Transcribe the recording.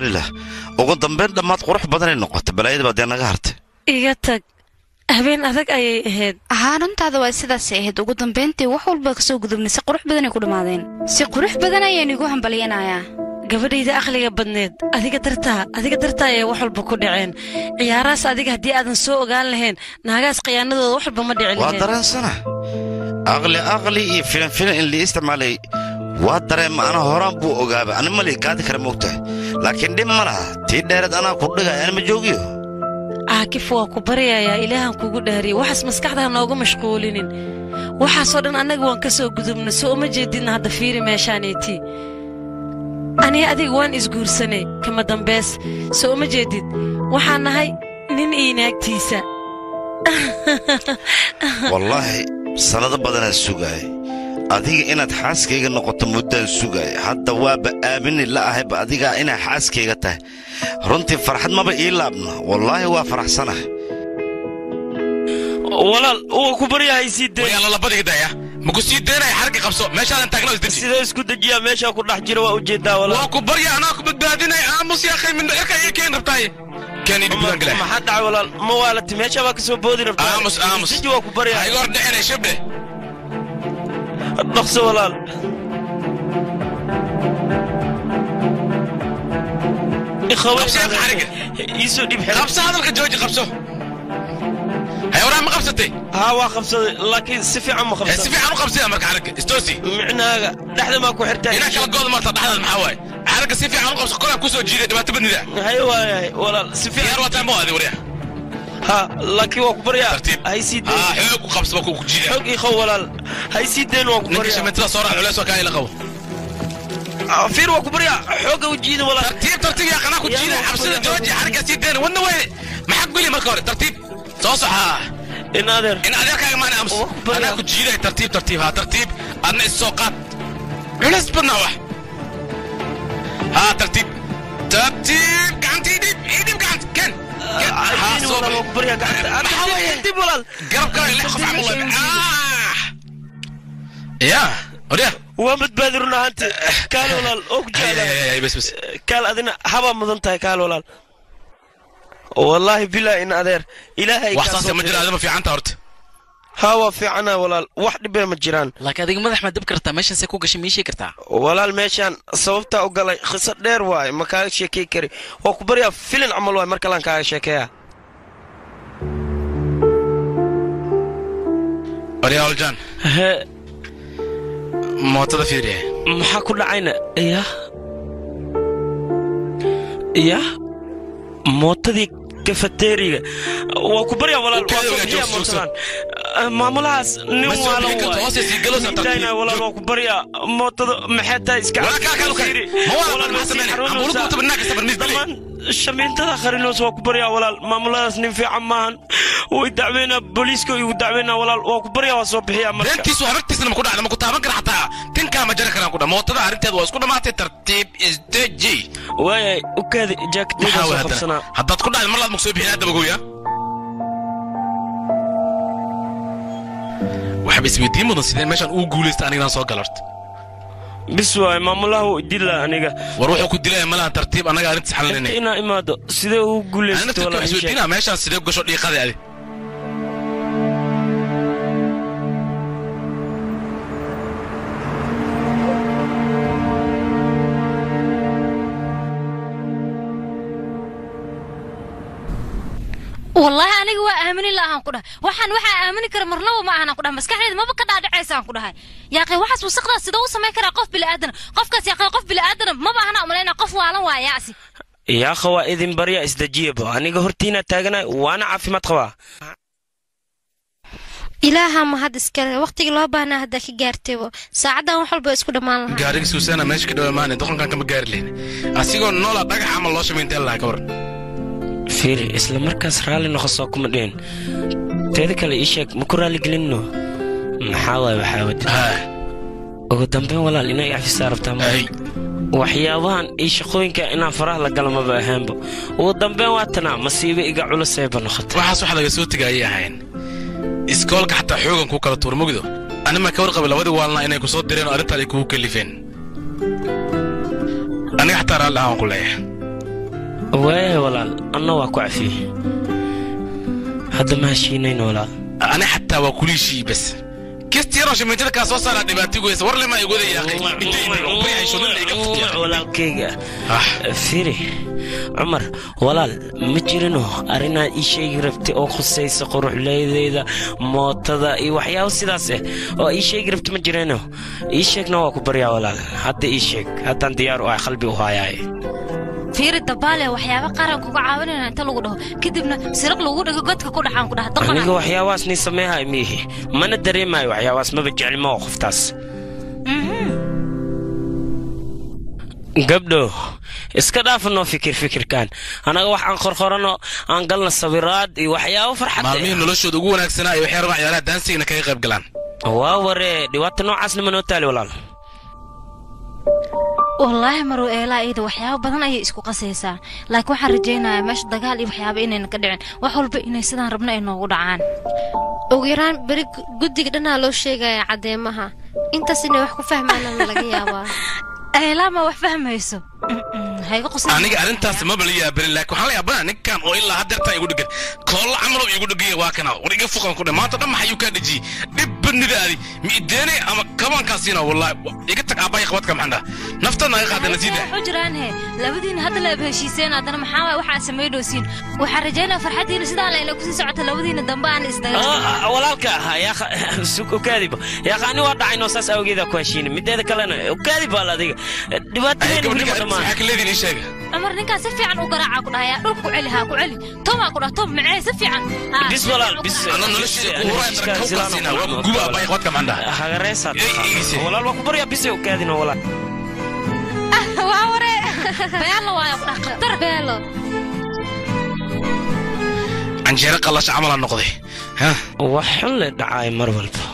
lah ugu dambayn dhammaad qurux badanay noqota balaayada baa dee naga hartay iga tag habeen adag ayay ahayd haa runtaada waa sidaasay ahayd ugu dambayntii wax walba kasoo gudubnay si qurux badanay ku dhammaadeen si qurux badan ayaan igu hambalyanayaa gabadhayda aqliga badneed adiga dartaa adiga dartaa ayay wax walba ku dhaceen ciyaarahaas adiga haddii aadan soo ogaan lahayn naagaas khiyaanadooda wax walba ma dhici waa lahayn dareensana aqli aqli iyo filan filan in lii isticmaalay waa dareema ana horaan buu ogaaba ani malii gaadi kara moogtahay laakiin dhib ma laha tii dheereed anaa ku dhigaya ani ma joogiyo caakif waa ku baryayaa ilaahan kugu dhaariyay waxaas maskaxdaha noogu mashquulinin waxaasoo dhan annaga waan ka soo gudubna soo uma jeedidna hadda fiiri meeshaaneetii aniga adiga waan isguursanay kama dambays soo uma jeedid waxaan nahay nin iyo naagtiisa wallaahi sannado badanaa sugaaya adiga inaad xaaskayga noqoto muddaan sugaaya hadda waaba aamini la ahayba adigaa inaa xaaskayga tahay runtii farxad maba ii laabna wallaahi waa faraxsanahay walaal waa ku baryahay sii dee wayaa lalabadiga daya ma ku sii daynaya xarga qabso meeshaadan taagna isdeji sidee isku dejiyaa meeshaa ku dhex jira waa ujeedaa walaal waa ku barya anaa ku badbaadinay aamus yaa khay mindho cirka iyo keen rabtaaye keen idhi budan gale maxaa dhacay walaal ma waalati meeshaa baa kasoo boodi rabtaa aamus aamus deji waa ku ha baryahay iga hor dhicinay shabdhe dhaqso walaal Qabso yaa xariga. iisoo dhib xir qabso hadalka jooji qabso hay waraa ma qabsatay haa waa qabsaday laakiin si fiican ma Hee, si qabsan fiican u qabsaya marka xarga istoosi micnaaga dhexda maa ku xirtaa inaa kala gooda marta dhexdaad maxaa waaye xarga si fiican u qabso kolaan kusoo jiiday dhibaato badnida haye waayahay walaal si diyaar fiican wataa ma waadi waryaa ha laakiin waa ku baryaa tartiib hay sii haa deen xoog u qabso ba ku jiida xog iiqow walaal hay sii deen waa ku ninka baryaa shameetada soo raac culeys waa kaa ila qabo Ah, fiir waa ku baryaa xooga u jiida walaal tartiib tartiib yaa qanaa ku Yaa jiida waa xabsida ku jooji xarga sii deyna wadna weyne maxaa guli marka hore tartiib soo soxaa in adeer in adeerkaaga maana ams Waa ku baryaa. anaa ku jiiday tartiib tartiib haa tartiib adna is soo qaad culeys badnaa wax haa tartiib tartiib gacantii dhib ii dhib gacant ken ken haa Aydiin soo walaal waa ku baryaa gacanta maxaa waaye dib walaal garabkaaga lix qof camal waa ah yaa odya waa badbaadi run ahaanti kaal walaal oo ku jeclaa bes bes kaal adina habaa mudan tahay kaal walaal wallaahi bilaa in adeer ilaahay wax kaa saasa soo ma jira diray. adama fiicanta horta haa waa fiicana walaal wax dhibee ma jiraan laakiin adiga madax ma dab kartaa meeshan see ku gashay miishii kartaa walaal meeshaan sababtaa u galay khiso dheer waaye ma kaaga sheekey kari waa ku baryaa filin camal waaye mar kalaan kaaga sheekeeya odya oljan hee mootada fiiriye maxaa ku dhacayna yah yah mootadii kafateeriga waa ku baryaa walaal waa soo bixiyaa mootadan maamulahaas nin Ma soo waalan bixin karto, waaye hoos sii galo, saa tartiib. Diidayna, walaal waa ku baryaa mootada maxay tahay iska Walaa kaa kaalu kay. fiiri. Ma waa Walaal, maxaa waa sii sameynay? xarunaysaa. Ambuulu ku tabar naagka sabar misdile. Dhammaan shamiintada kharinoos waa ku baryaa walaal maamuladaas nin fiican maahan way dacweynaa booliiska igu dacweynaa walaal waa ku baryaa waa soo bixiyaa marka beentiisu habartiisna ma ku dhacda ma ku taaban kara xataa tinkaa ma jari karaan ku dha mootada arrinteeda waa isku dhammaatay tartiib isdeji waayay u kaadi jaakadeyda maxaa soo waa qabsanaa haddana haddaad ku dhacda mar laad maku soo bixin hadda magoya waxba isweydiin mudan sidee meeshaan ugu guulaysta anignaan soo gala horta bis waay maamulaha wuu idila aniga war wuxuu ku dilaya malaha tartiib annaga arrintiis inta xalinayna inaa imaado sidee ugu ana guulaysto naftirka walaal wax ii sheeg. isweydiinaa meeshaan sidee ku gasho dhiiqada adi wallaahi aniga waa aamini la'aan ku dhahay waxaan waxaa aamini kara marnaba ma ahanaan ku dhahay maskaxdeeda maba ka dhaadhacaysaan ku dhahay yaaqay waxaas wasaqdaas sidoo u samayn karaa qof bili'aadana qofkaas yaaqay qof bili'aadana maba ahana umalaynaa qof waalan waa yaasi yaakha waa idin barya isdejiyaba aniga hortiina taaganahay waana caafimaad qabaa ilaaha mahad iskale waqtigii loo baahnaa haddaa ka gaartaybo saacaddan wax walba isku dhammaan lahaa gaariga suusaana meesha ka dhawa maane doqonkan kama gaari lehin asigoo noola dhagax camal loo shamaynta lahaa ka waran fiiri isla markaas raalli noqosoo kuma dhihin teeda kale ii sheeg ma ku raalligelinno maxaa waay waxaa wadi haa ugu dambeyn walaal inay cafisaa rabtaa ma ay waxyaabahan iyo shaqooyinka inaan faraha la galo maba ahaanba ugu dambeyn waa tanaa masiibo iga culusayba noqotay waxaas wax laga soo tegayay ahayn iskoolka xataa xoogan kuu kala tuur mugdo anima ka warqabay labadii waalna inay ku soo direen oo arrintaan ay kugu kalifeen aniga xataa raalli ahaan ku leeyahay waaya walaal anna waa ku cafiyey hadda ma heshiinayn walaal ani xataa waa kuliishii bas kisti yaroo shamiintada kaa soo saaraa dhibaatigoysa war lema igwada yaaqay walaalkayga firi cumar walaal ma jirino arrinaad ii sheegi rabtay oo khusaysa quruxleydeyda mootada iyo waxyaabo sidaas ah oo ii sheegi rabta ma jirino ii sheegna waa ku baryaa walaal hadda ii sheeg haddaan diyaar u ah qalbi u haayaaye fiiri dabaale waxyaaba qaran kuga caawinayna inta lagu dhaho kadibna siraq lagu dhigo godka ku dhaxaan ku dhaha aniga daqana waxyaabahaas nin sameehay miihi mana dareemayo waxyaabahaas maba jeclimo oo qoftaas gabdho iska dhaafanoo fikir fikirkan annaga wax aan qorqorano aan galna sawiraad iyo waxyaabo farxad maalmihii noloshooda ugu wanaagsanaa ay waxay rabaan ciyaaraha daansigana kaga qayb galaan waa waree dhibaata noocaasna ma noo taali walaal wallaahi maruu eelaa iyada waxyaabo badan ayay isku qasaysaa laakiin waxaan rajaynayaa meesha dagaal iyo waxyaaba inayna ka dhicin wax walba inay sidaan rabna ay noogu dhacaan ugu yaraan beri gu- guddiga dhanaa loo sheegaya caddeemaha intaas inay wax ku fahmaanana laga yaabaa eelaa ma wax fahmayso hayga qosay aniga arrintaas maba la yaabanin laakiin waxaan la yaabanaa ninkan oo ilaa haddeertaa igu dhegan koolla camaloo igu dhegaya waa kana war iga fuqan ku dhe maanta dhan maxayuu kaa dhejiyey dhib badnidaadi mi ideene ama kabaankaasiina wallaahi iga tag aabbahay qabadka maxaan dhaha naftan naga qaada nasiida waxu jiraan he labadiina hadda la heshiiseen haddana maxaa waay waxaa samaydhoosiin waxaan rajaynaya farxaddiina sidaa la ina kusii socota labadiina dambe aan isdaga walaalka yaaqaadiba yaaqaani waa dhacayno saas awgeeda ku heshiina mideeda kalena ukaadib baa la adiga dhibaatadeena weli ma dhammaan maxaa ka leediin ii sheega cumar ninkaa si fiican u garaaca ku dhahaya dhulka ku celi haa ku celi tomaa ku dhah tom macee si fiican Haa, bis si walaal fiican u bis garaaca. Ano noloshiisa ku huraya dara kawkaasiina waa guba aabbahay qabadka maxaan dhaha hagareesaad Ey, iise. walaal waa ku baryaa bise ukaadina walaal waa waree beelo waayo ku dhah khatar beelo canjeero qallasha camala noqday ha wax xun le dhacaay mar walba